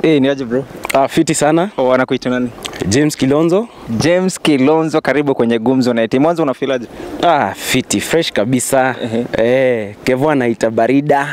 Eh, ni aje bro? Ah, fiti sana Oh, wanakuita nani? James Kilonzo. James Kilonzo, karibu kwenye Gumzo na Eti. Mwanzo unafilaje? Ah, fiti fresh kabisa Ehe. eh, Kevo anaita barida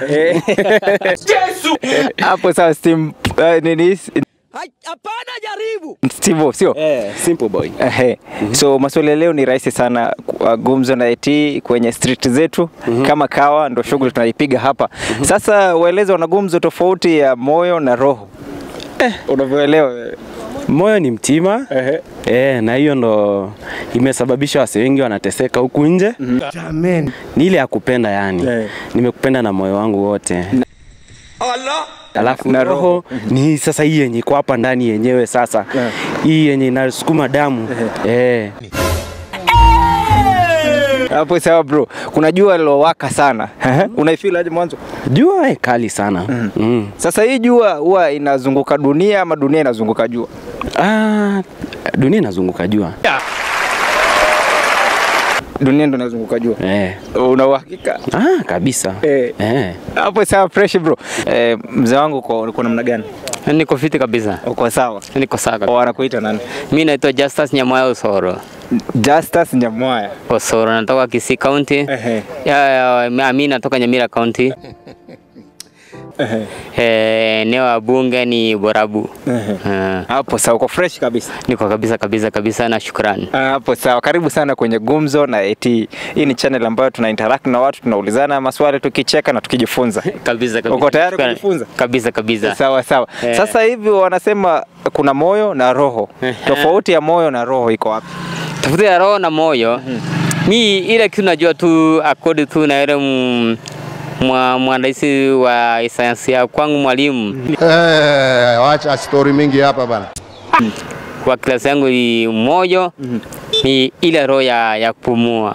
Hapo sawa Steam uh, nini? hapana, jaribu Steve, sio? eh, simple boy Ehe. So maswali ya leo ni rahisi sana. Uh, Gumzo na Eti kwenye street zetu kama kawa, ndo shughuli tunaipiga hapa. Sasa waeleze wana gumzo tofauti ya moyo na roho. Eh, unavyoelewa wewe. moyo ni mtima Ehe. eh, na hiyo ndo imesababisha wase wengi wanateseka huku nje ni ile ya kupenda yani Eh. nimekupenda na moyo wangu wote alafu Na na roho. roho ni sasa hii yenye iko hapa ndani yenyewe sasa Eh. hii yenye inasukuma damu eh. Hapo sawa bro. Kuna jua lilowaka sana. Unaifeel aje mwanzo? jua eh, kali sana mm. Sasa hii jua huwa inazunguka dunia ama dunia inazunguka jua? Ah, dunia inazunguka jua Dunia ndo inazunguka jua. eh. Una uhakika? Ah, kabisa Eh. Eh. Hapo sawa fresh bro. Eh, mzee wangu uko uko namna gani? Niko fiti kabisa, Uko sawa? niko sawa Oh, kabisa. wanakuita nani? Mi naitwa Justus Nyamwaya Osoro. Justus Nyamwaya. Osoro, natoka Kisii County. Ehe. Ya, ya, mi natoka Nyamira County. Ehe. Eh, eneo ya bunge ni Borabu. Ehe. Eh, Hapo sawa, uko fresh kabisa. niko kabisa kabisa kabisa na shukrani. Ah, Hapo sawa, karibu sana kwenye Gumzo na Eti. Hii ni channel ambayo tuna interact na watu, tunaulizana maswali, tukicheka na tukijifunza. Kabisa kabisa. Uko tayari Shukrani. kujifunza? Kabisa kabisa. Sawa sawa. Eh. Sasa hivi wanasema kuna moyo na roho. Tofauti ya moyo na roho iko wapi? Tafuta ya roho na moyo. Mi ile kitu najua tu according tu na ile mm, mwa mwandisi wa sayansi ya kwangu mwalimu Eh, wacha stori mingi hapa bana. kwa klasi yangu ni moyo ni ile roho ya, ya kupumua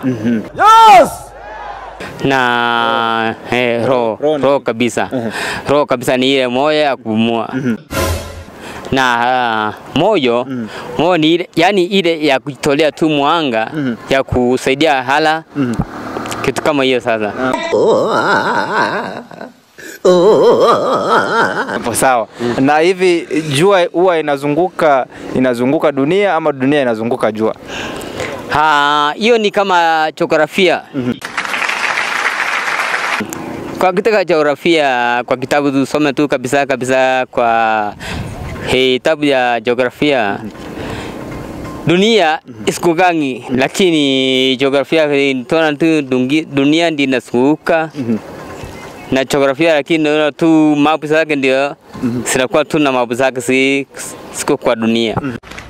na eh, roho Roho ni- roho kabisa roho kabisa ni ile moyo ya kupumua na ah, moyo moyo ni ile yani ile ya kujitolea tu mwanga ya kusaidia hala kitu kama hiyo sasa Hapo sawa. Na hivi jua huwa inazunguka inazunguka dunia ama dunia inazunguka jua? Ha, hiyo ni kama jiografia. Kwa kitaka jiografia, kwa kitabu tusome tu kabisa kabisa kwa hii kitabu ya jiografia dunia isikugangi, lakini jiografia tona tu dungi- dunia ndi inazunguka na jiografia, lakini naona tu mapu zake ndio zinakuwa tu na mapu zake si siko kwa dunia.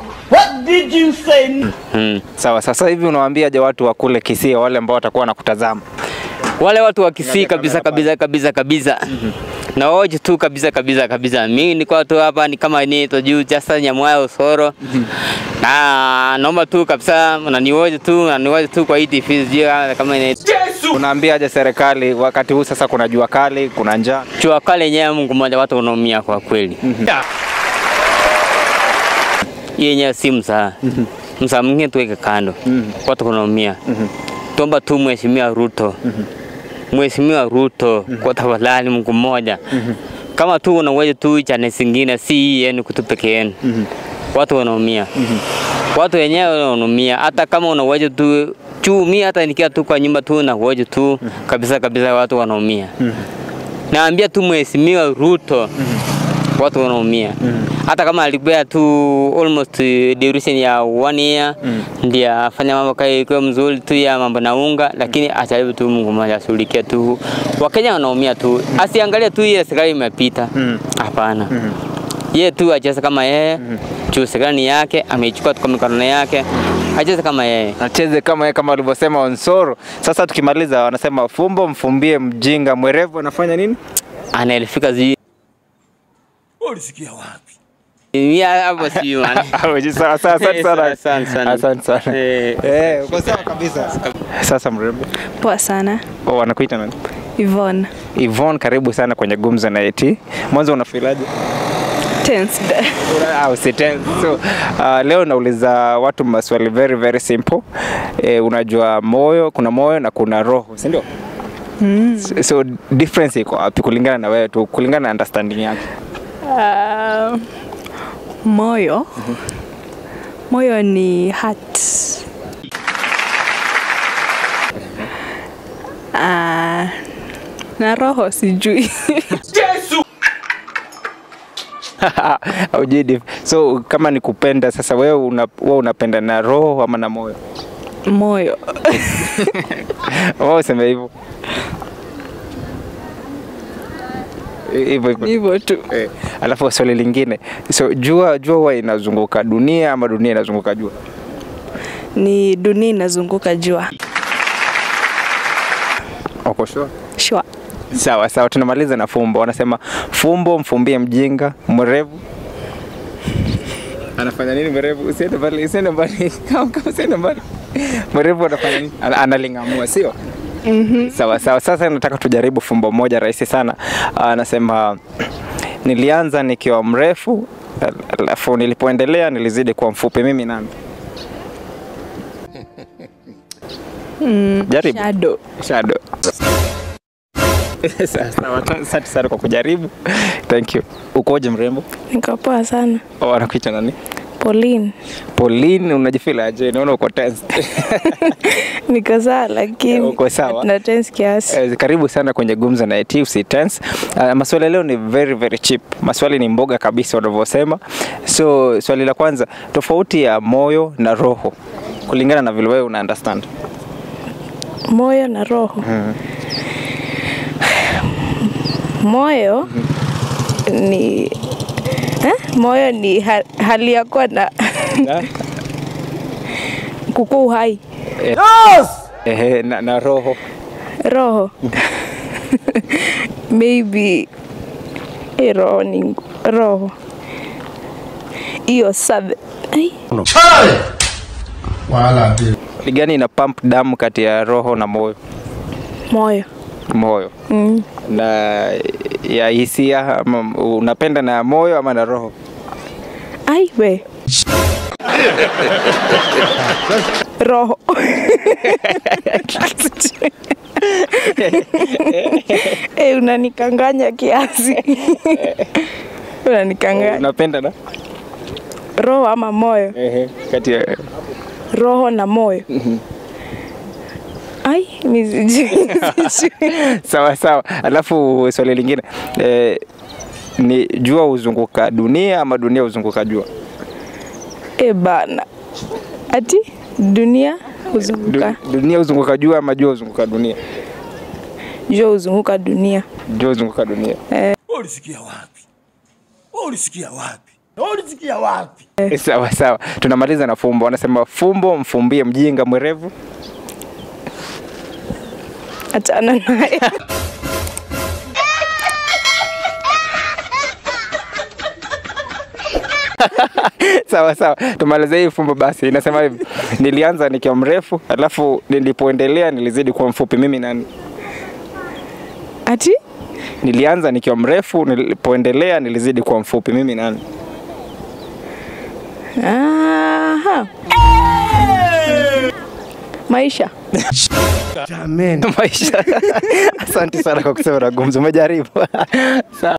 Mm. Sawa, sasa hivi unawaambiaje watu wa kule Kisii wale ambao watakuwa wanakutazama? wale watu wa Kisii kabisa kabisa kabisa kabisa na wote tu kabisa kabisa kabisa. Mimi niko tu hapa ni kama ni to juu Justus Nyamwaya Osoro na naomba tu kabisa mnaniwoje tu mnaniwoje tu kwa hii TV sijui kama ni Unaambiaje serikali wakati huu sasa kuna jua kali, kuna njaa? jua kale yenyewe Mungu mmoja watu wanaumia kwa kweli. Hii yenyewe si msaa. Msaa mwingine tuweke kando. Watu wanaumia. Tuomba tu Mheshimiwa Ruto. Mheshimiwa Ruto kwa tafadhali Mungu mmoja. Kama tu una uwezo tu chane zingine si hii yenu kutu peke yenu. Watu wanaumia. Watu wenyewe wanaumia hata kama una uwezo tu juu mimi hata nikiwa tu kwa nyumba tu na uwezo tu kabisa kabisa watu wanaumia. Naambia tu Mheshimiwa Ruto watu wanaumia hata kama alipea tu almost duration ya one year ndio afanya mambo kai kwa mzuri tu ya mambo na unga, lakini ajaribu tu Mungu mmoja ashughulikie tu Wakenya wanaumia tu, asiangalie tu ile serikali imepita. Hapana, yeye tu acheze kama yeye juu serikali ni yake, ameichukua tu kwa mikono yake, acheze kama yeye. Acheze kama yeye kama walivyosema Onsoro. Sasa tukimaliza wanasema fumbo mfumbie mjinga, mwerevu anafanya nini? Anaelifika zi Ulisikia wapi? Mimi hapo si man. Sawa sawa, asante sana. Asante sana. Asante sana. Eh. Eh, uko sawa kabisa. Sasa mrembo. Poa sana. Oh, wanakuita nani? Yvonne. Yvonne, karibu sana kwenye Gumzo na Eti. Mwanzo unafilaje? Tensed. Ah, usitense. So, uh, leo nauliza watu maswali very very simple. Eh, unajua moyo, kuna moyo na kuna roho, si ndio? So, so difference iko wapi kulingana na wewe tu, kulingana na understanding yako? Uh, moyo. Moyo ni heart. Uh, na roho sijui. Haujui diff. So kama ni kupenda sasa, wewe una, wewe unapenda na roho ama na moyo? moyo. Wewe useme hivyo hivyo hivyo. Hivyo tu. Eh, alafu swali lingine, so jua jua huwa inazunguka dunia ama dunia inazunguka jua? Ni dunia inazunguka jua. Uko sure? Sure. Sawa sawa, tunamaliza na fumbo. Wanasema fumbo mfumbie mjinga, mwerevu anafanya nini mwerevu? Usiende mbali, usiende mbali, kama kama usiende mbali. Mwerevu anafanya nini? Ana- Analingamua, sio? Sawa sawa. Sasa nataka tujaribu fumbo moja rahisi sana. Anasema nilianza nikiwa mrefu, alafu nilipoendelea nilizidi kuwa mfupi. Mimi nani? Jaribu. Shadow. Shadow. Sawa, sawa. Asante sana kwa kujaribu. Thank you. Ukoje mrembo? Niko poa sana. Oh, anakuita nani? Pauline. Pauline, unajifeel aje? Naona uko tense. Niko sawa lakini Uko sawa? na tense kiasi. Eh, Karibu sana kwenye Gumzo na IT, usi tense. Uh, maswali ya leo ni very very cheap. Maswali ni mboga kabisa wanavyosema. So swali la kwanza, tofauti ya moyo na roho kulingana na vile wewe una understand. Moyo na roho. Moyo ni eh? Moyo ni ha hali ya kuwa na kukua uhai. Ehe, na, na roho Roho maybe eh, roho ni roho hiyo sabe ai Wala ndio. ni gani ina pump damu kati ya roho na moyo? moyo Moyo. mm. na ya hisia ama unapenda na moyo ama na roho? ai we roho eh unanikanganya kiasi unanikanganya Unapenda na roho ama moyo ehe, kati ya roho na moyo ai mi sijui sijui. sawa sawa. Alafu swali lingine eh, ni jua huzunguka dunia ama dunia huzunguka jua? e bana ati dunia huzunguka Du, dunia huzunguka jua ama jua huzunguka dunia? jua huzunguka dunia Jua huzunguka dunia. Ulisikia wapi? Ulisikia wapi? Ulisikia wapi? Eh, Sawa sawa, tunamaliza na fumbo. Wanasema fumbo mfumbie mjinga mwerevu. achana naye sawa sawa, tumalize hii fumbo basi. Inasema hivi, nilianza nikiwa mrefu, alafu nilipoendelea nilizidi kuwa mfupi. Mimi nani? ati Nilianza nikiwa mrefu, nilipoendelea nilizidi kuwa mfupi. Mimi nani? Aha. maisha Maisha. Asante sana kwa kusema na gumzo, umejaribu. Sawa.